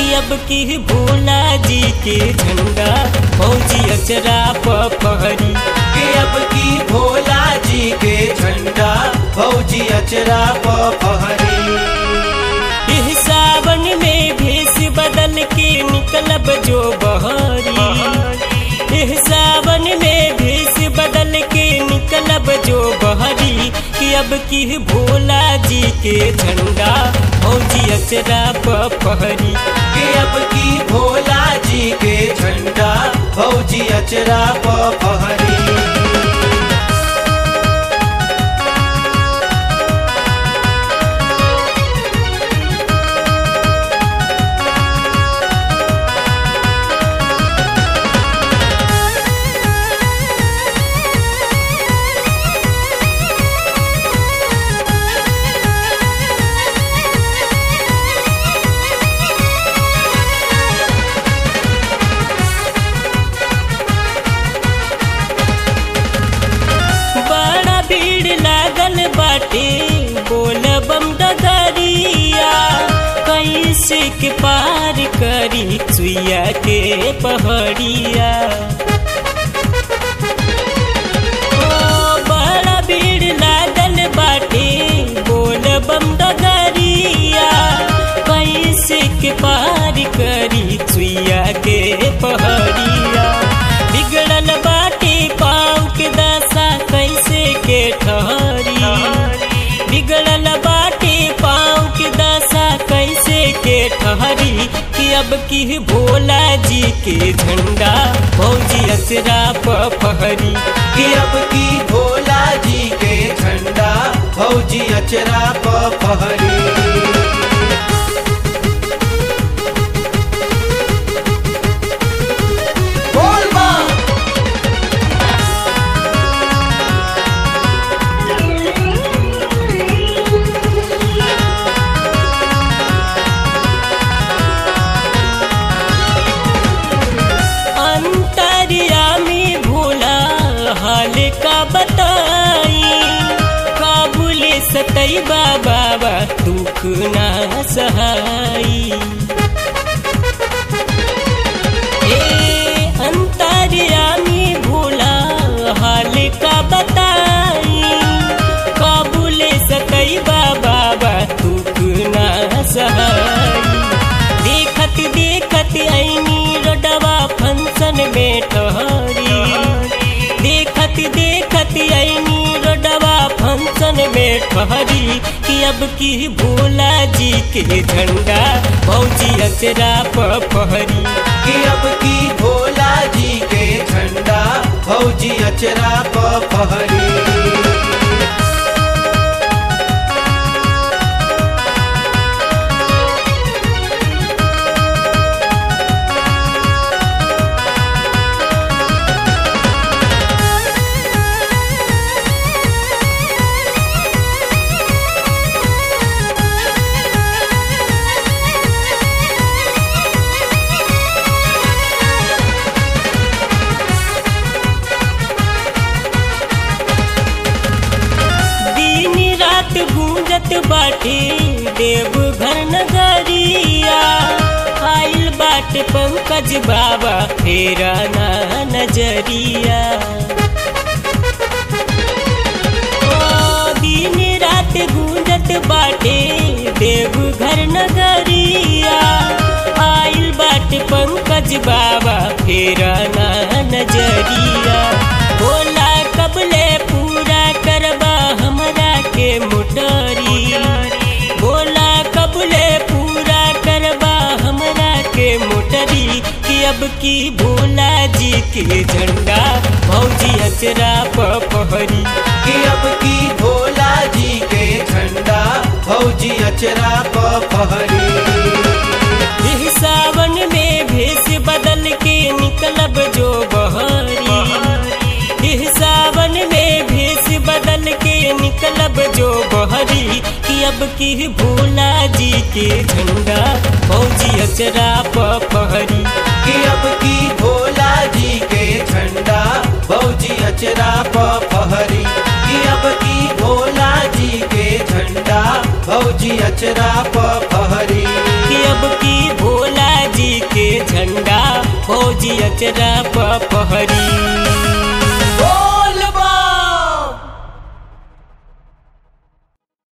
कि अब की भोला जी के झंडा फौजी अचरा पहरी कि अब की भोला जी के झंडा फौजी अचरा पहरी इह सावन में भेष बदल के निकलब जो बहरी इह सावन में भेष बदल के निकलब जो बहरी कि अब की भोला जी के झंडा फौजी अचरा पहरी कि अब की भोला जी के झंडा फौजी अचरा पहरी बड़ा भीड़ लागल बाटे बोल बम डगरिया कैसे के पार करी सुइया के पहड़िया ओ, बड़ा भीड़ लागल बाटे बोल बम डगरिया कैसे के पार करी सुइया के पहड़िया बिगड़ल बाटे पाँव के दशा कैसे के ठहरी बिगड़ल बाटे पाँव के दशा कैसे के ठहरी कि अब की भोला जी के झंडा फौजी अचरा पहरी कि अब की भोला जी के झंडा फौजी अचरा पहरी बोल बम अंतरियामी भोला हाल का बताई काबुले सतई बाबा दुख ना सहाई ए अंतरियामी भोला हाल का बताई काबुले सतई बाबा दुख ना सहाई देखत देखत ऐनी रोडवा फंक्शन में ठहरी देखत देखत ऐनी रोडवा फंक्शन में ठहरी कि अब की भोला जी के झंडा फौजी अचरा पहरी कि अब की भोला जी के झंडा फौजी अचरा पहरी दिन रात गूंजत बाटे देवघर नगरिया आइल बाटे पंकज बाबा फेरा ना नजरिया ओ दिन रात गूंजत बाटे देवघर नगरिया आइल बाटे पंकज बाबा फेरा ना नजरिया बोला कबले पूरा करबा हमरा के मोटरी बोला कबले पूरा करबा हमरा के मोटरी कि अब की भोला जी के झंडा फौजी अचरा पहरी कि अब की भोला जी के झंडा फौजी अचरा पहरी इह सावन में भेष बदल के निकलब जो बहरी इह सावन में भेष बदल के निकलब जो बहरी कि अब की भोला जी के झंडा फौजी अचरा पहरी कि अब की भोला जी के झंडा फौजी अचरा पहरी कि अब की भोला जी के झंडा फौजी अचरा पहरी कि अब की भोला अचरा पहरी